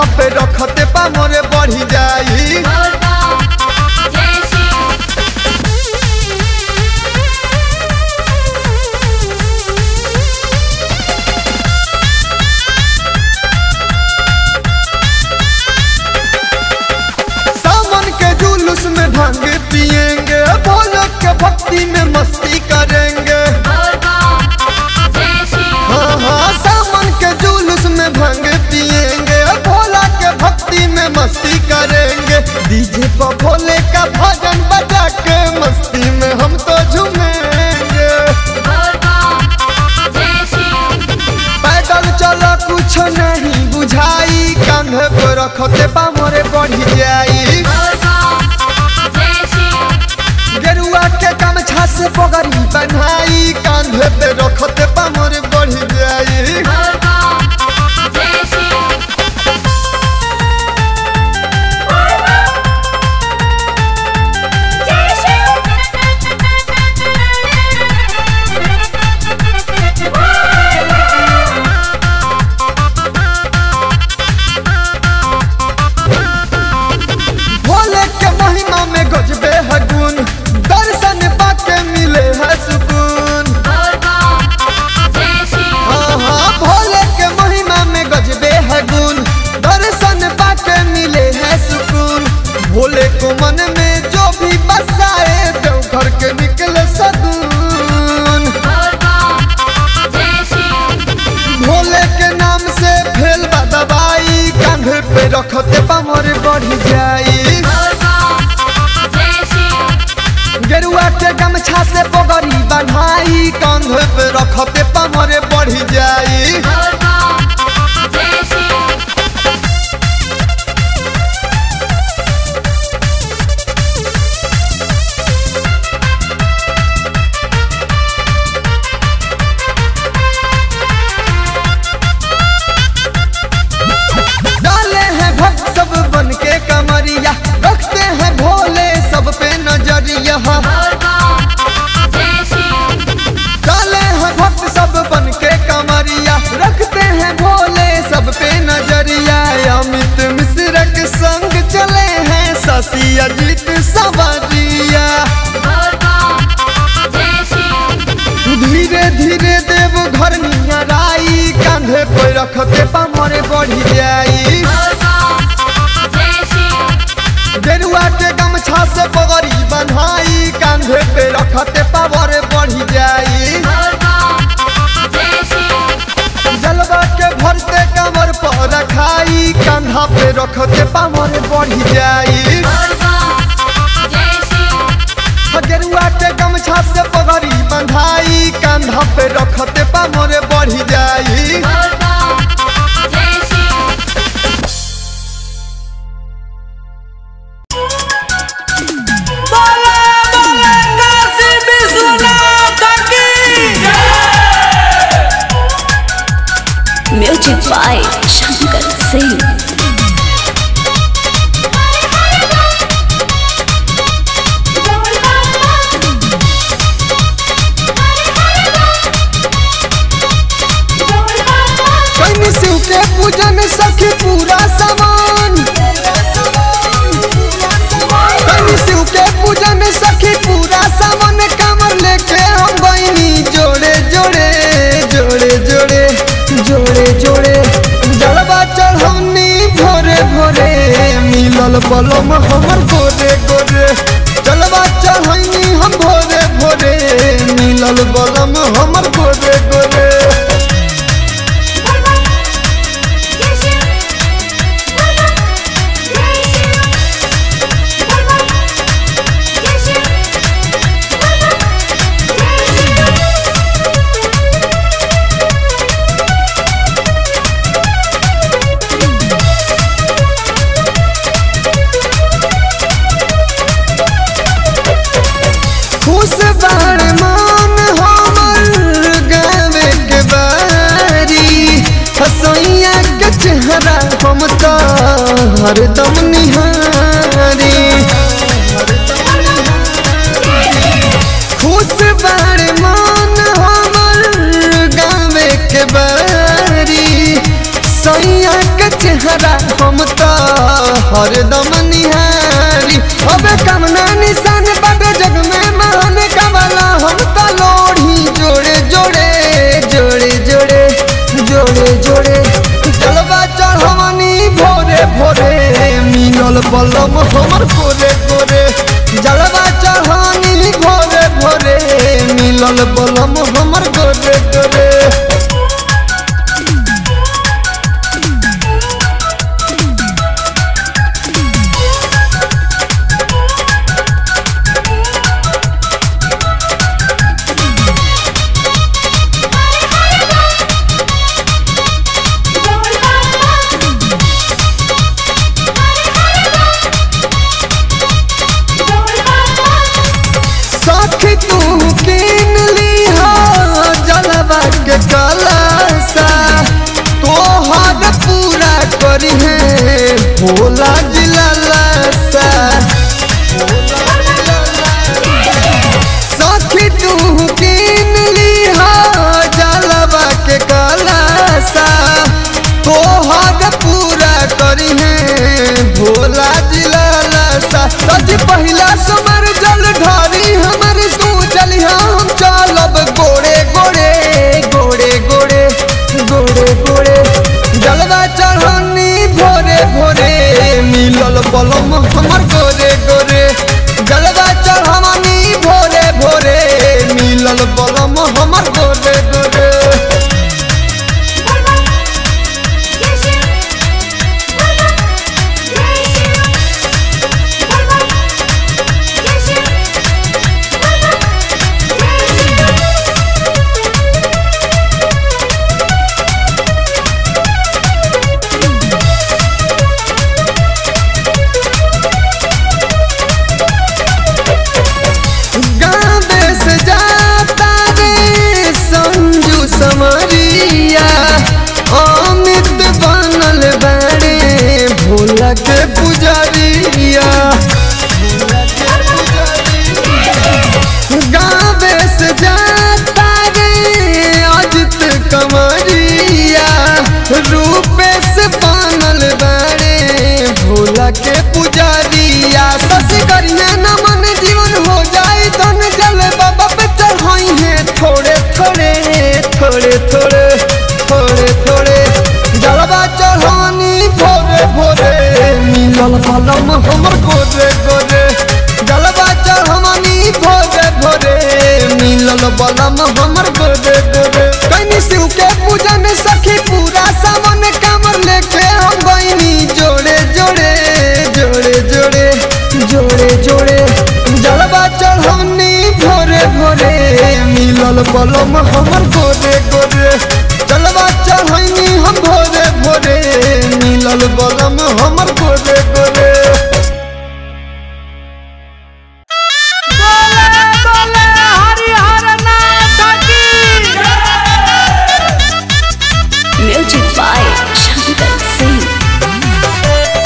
कांधा पे रखते पा मोरे बढ़ी जाई सावन के जुलूस में भांग पिएंगे भोले के भक्ति में मस्ती करेंगे हाँ हाँ सावन के जुलूस में भांग पिएंगे भोला के भक्ति में मस्ती करेंगे डीजे पर भोले का भजन बजा के मस्ती में हम तो झूमेंगे पैदल चलो कुछ नहीं बुझाई कांधे पे रखते पा मोरे बढ़ी जाई गेरुआ के गमछा से पगड़ी बनाई कांधे पे रखते पा मोरे बढ़ी जाई भोले के महिमा में गजबे है गुण दर्शन पाके मिले है सुकून हाँ हाँ भोले के महिमा में गजबे है गुण दर्शन पाके मिले है सुकून भोले को मन में जो भी बसाए देवघर के निकले सदून भोले के नाम से फेल बा दवाई कांधे पे रखते पमर बढ़ी जाई गेरुआ के गमछा से पगड़ी बन्हाई कांधे पे रखते पमर बढ़ी जाई डाले हैं भक्त सब बन के कमरिया रखते हैं भोले सब पे नजरिया डाले हैं भक्त सब बन के कमरिया रखते हैं भोले सब पे नजरिया अमित मिश्र के संग चले हैं शशि अजित सवरिया धीरे धीरे देव घर नियराई कांधे पे रखते पमरे बढ़ी जाई गेरुआ के गमछा से पगड़ी बन्हाई कांधे पे रखते पावर बढ़ी जाई जलवा के भरते कमर पर रखाई कांधा पे रखते पावर बढ़ी जाई गेरुआ के गमछा से पगड़ी बंधाई कांधा पे रखते पावर बढ़ी जाई म्यूजिक बाय शंकर सिंह कहीं शिव के पूजन सखी पूरा सामान कहीं शिव के पूजन सखी पूरा सामान कमर लेके हम बहनी जोड़े जोड़े जोड़े जोड़े जोड़े जोड़े जड़वा चढ़ौनी भोरे भोरे मिलल बलम हमर गोरे गोरे जलवा चढ़ौनी हम भोरे भोरे मिलल बलम हमर गोरे गोरे खुश बाड़ मान हमर गावे के बारी हसैया के चेहरा हम तो हरदम निहारी खुश बाड़ मान हमर गावे के बारी सैया के चेहरा हम हरदम निहारी अबे कमना निशान बाबे जग में महान कमला हम तो लोढ़ी जोड़े जोड़े जोड़े जोड़े जोड़े जोड़े जलवा चढ़वनी भोरे भोरे मिलल बलम हमर गोरे गोरे जलवा चढ़वनी भोरे भोरे मिलल बलम हमर गोरे गोरे सखी तू किन लीहा जलवा के कलसा तोहर पूरा करी है भोला जिला लसा सखी तू किन लीहा जलवा के कलसा तोहर पूरा करी है भोला जिला लसा सज पहिला समर जल ढारी हमर तू चलिहा हम चलब गोड़े गोड़े गोड़े गोड़े गोड़े गोड़े जलवा चढ़नी भोरे भोरे मिलल बलम हमर गोरे गोरे जलवा चढ़नी भोरे भोरे मिलल बलम हमर गोरे गोरे गाँवे से जाता रे संजू समरिया अमित बनल बारे भोला के पुजरिया गाँवे से जाता रे अजित कमरिया रूपेश बनल बारे भोला के पुजरिया सस करिया नमन जीवन हो जाए धन जल बाबा पे चढ़ाई है थोड़े थोड़े थोड़े थोड़े थोड़े थोड़े जलवा चढ़ानी भोरे भोरे मिलल बलम हमर गोरे गोरे जलवा चढ़ानी भोरे भोरे मिलल बलम हमर गोरे गोरे कहीं शिव के पूजन सखी पूरा सावन कमर लेके हम बहिनी जोड़े जोड़े जोड़े जोड़े जोड़े जोड़े जलवा चढ़ौनी भोरे भोरे मिलल बलम हमर गोरे गोरे जलवा चढ़ौनी हम भोरे भोरे मिलल बलम हमर गोरे गोरे म्यूजिक बाय शंकर सिंह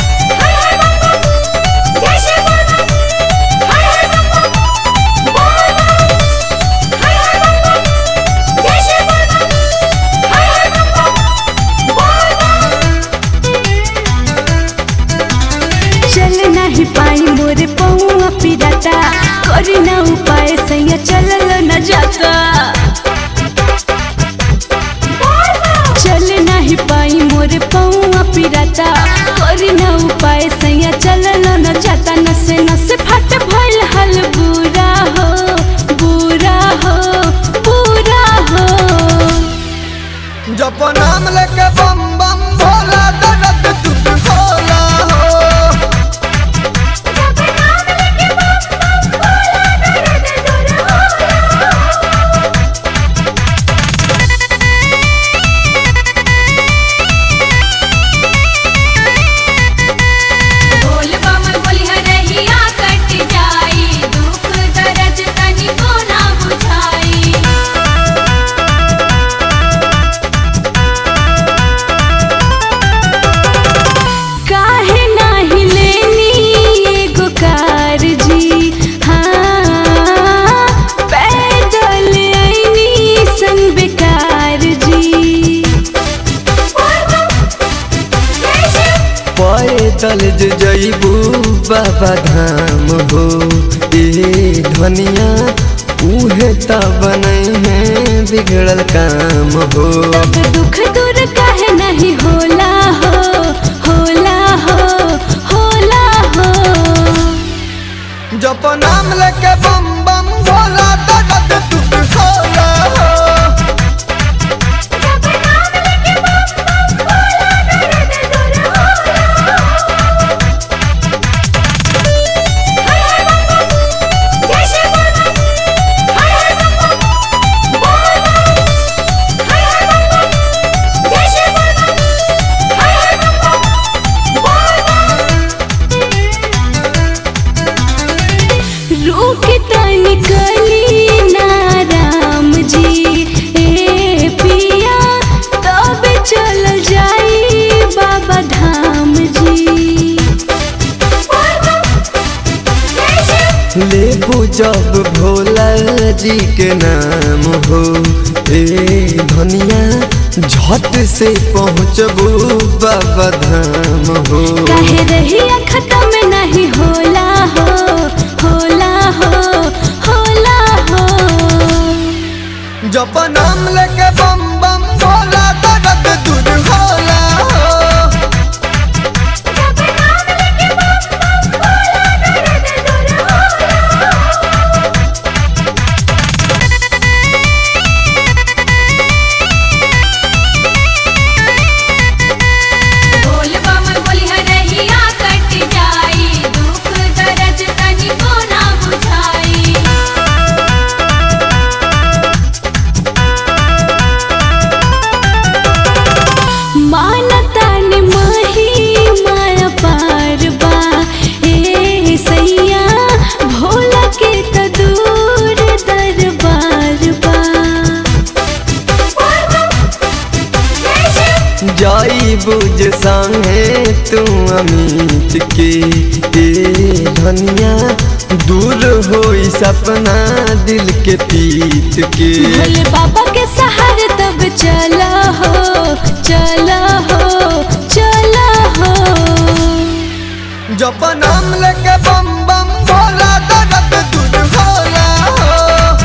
चल नहीं पाई मोर पौआ पिराता करी ना उपाय सैया चलल न जाता चल नहीं पाई मोर पौआ पिराता करी ना उपाय सैया चलल न जाता नसे नसे फट भइल हल बुरा हो बुरा हो बुरा हो जप नाम लेके बम बम भोला दर्द दुख होला हो बोल बम बोली हरहिया कट जाई दुख दर्द तनी को ना बुझाई पैदल जे जईबू बाबा धाम हो ए धनिया उहे त बनै है बिगड़ल काम हो तब दुख दूर काहे नहीं होला हो होला हो होला हो जप नाम लेके बम बम भोला दर्द दुख होला हो रूख निकली ना राम जी ए पिया तब चल जाई बाबा धाम जी लेबू जब भोला जी के नाम हो ए धनिया झट से पहुँचबू बाबा धाम हो काहे रही खत्म नहीं होला हो होला हो होला हो जप नाम लेके बम बम भोला दर्द दूर होला हो बोल बम बोली हरहिया कट जाई दुख दर्द तनिको ना बुझाई मानता ने माही माया पार बा ए सैया भोला के त दूर दरबार बा जाई बुझ संगे तू अमित के ए धनिया दूर होई सपना दिल के पीत के भोले बाबा के सहारे तब चला हो चला हो चला हो जप नाम लेके बम बम भोला दर्द दूर होला हो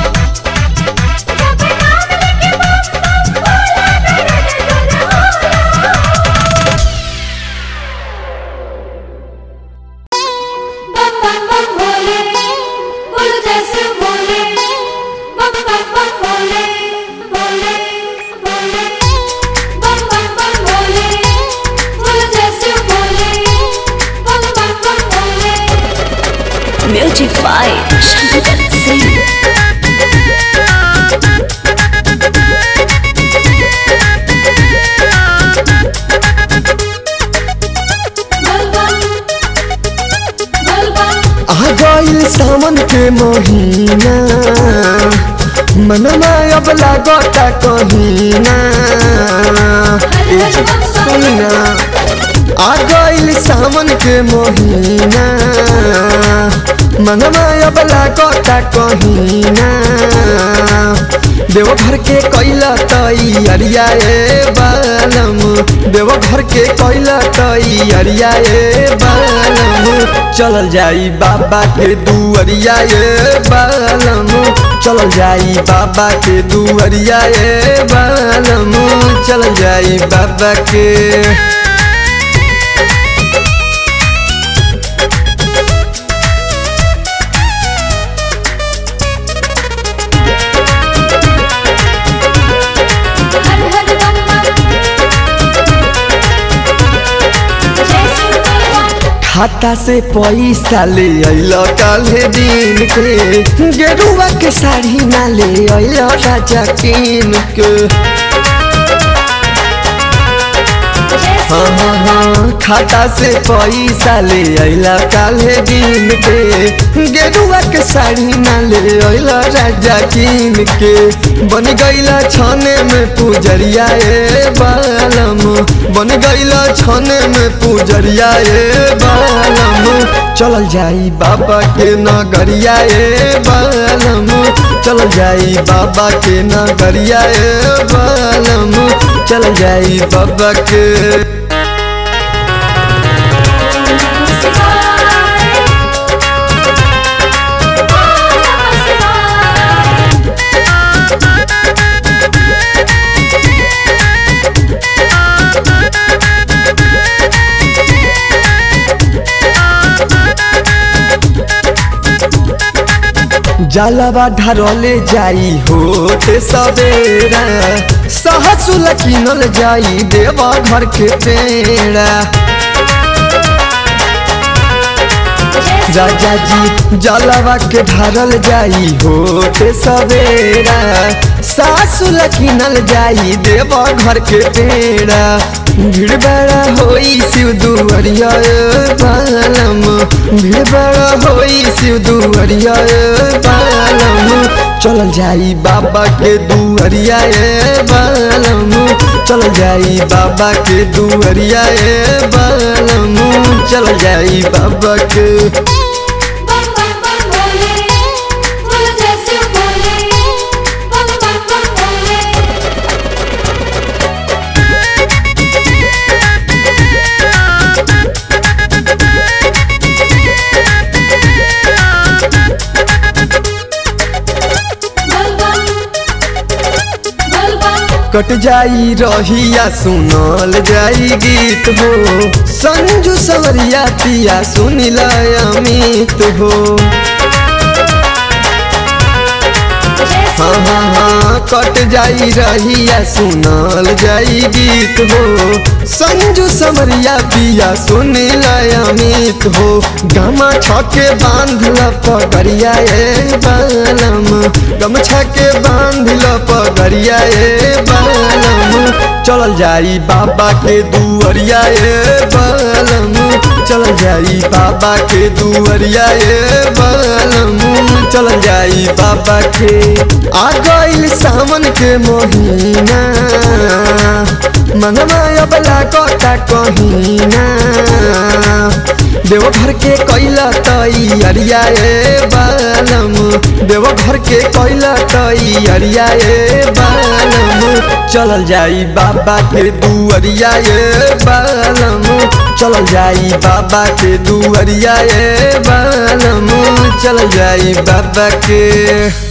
बम बम बम भोले बोलो जैसे भोले बम बम बम भोले भोले भोले बम बम बम भोले बोलो जैसे भोले बम बम बम भोले म्यूजिक बाय शंकर सिंह बोल बम बोल बम आ गइल सावन के महीना मनमा अब लागता कहीना ए जी, सुनना आ गइल सावन के महीना मनवा अब लागता कहीना देवघर के कैला तई अरिया ए बालम देवघर के कैला तई अरिया ए बालम चलल जाई बाबा के दुअरिया ए बालम चलल जाई बाबा के दुअरिया ए बालम चलल जाई बाबा के हर हर बम बम जय शिव बोल बम खाता से पैसा ले अल काले दिन के गेरुआ के साड़ी ना ले अल राजा किन के हाँ हाँ हाँ खाता से पैसा ले अला काले दिन के गेरुआ के साड़ी ना ले अला राजा किन के बन गईला छाने में पूजरिया ए बालम बन गईला छाने में पूजरिया ए बालम चलल जाई बाबा के नगरिया ए बालम चलल जाई बाबा के नगरिया ए बालम चल जाई बाबा के जलवा ढरले जाई होते सवेरा सहसुल किनल जाई देवा घर के पेड़ा राजा जी जलवा के ढारल जाई होते सवेरा सासुल किनल जाई देवा घर के पेड़ा भीड़ बड़ा होई शिव दुअरिया बालम भीड़ बड़ा होई शिव दुअरिया बालम चल जाई बाबा के दुअरिया ए बालम चल जाई बाबा के दुअरिया ए बालम चल जाई बाबा के बम बम बम भोले बोल जैसे बोले बम बम बम भोले बोल बम बोल बम कट जाई रहिया सुनल जाई गीत हो संजू सवरिया पिया सुनिल अमित हो हाँ हाँ हाँ कट जाई रहिया सुनल जाई गीत हो संजू समरिया पिया सुनिल अमित हो गमा छके बांधल पगरिया ए बालम गमछा के बांधल पगरिया ए बालम चल जाई बाबा के दुअरिया ए बालम चल जाई बाबा के दुअरिया ए बालम चल जाई बाबा के आ गइल सावन के महीना मनवा अबला कटा कहीना देवघर के कैला तैयारिया ए बालम देवघर के कैला तैयारिया ए बालम चलल जाई बाबा के दुअरिया ए बालम चलल जाई बाबा के दुअरिया ए बालम चल जाई बाबा के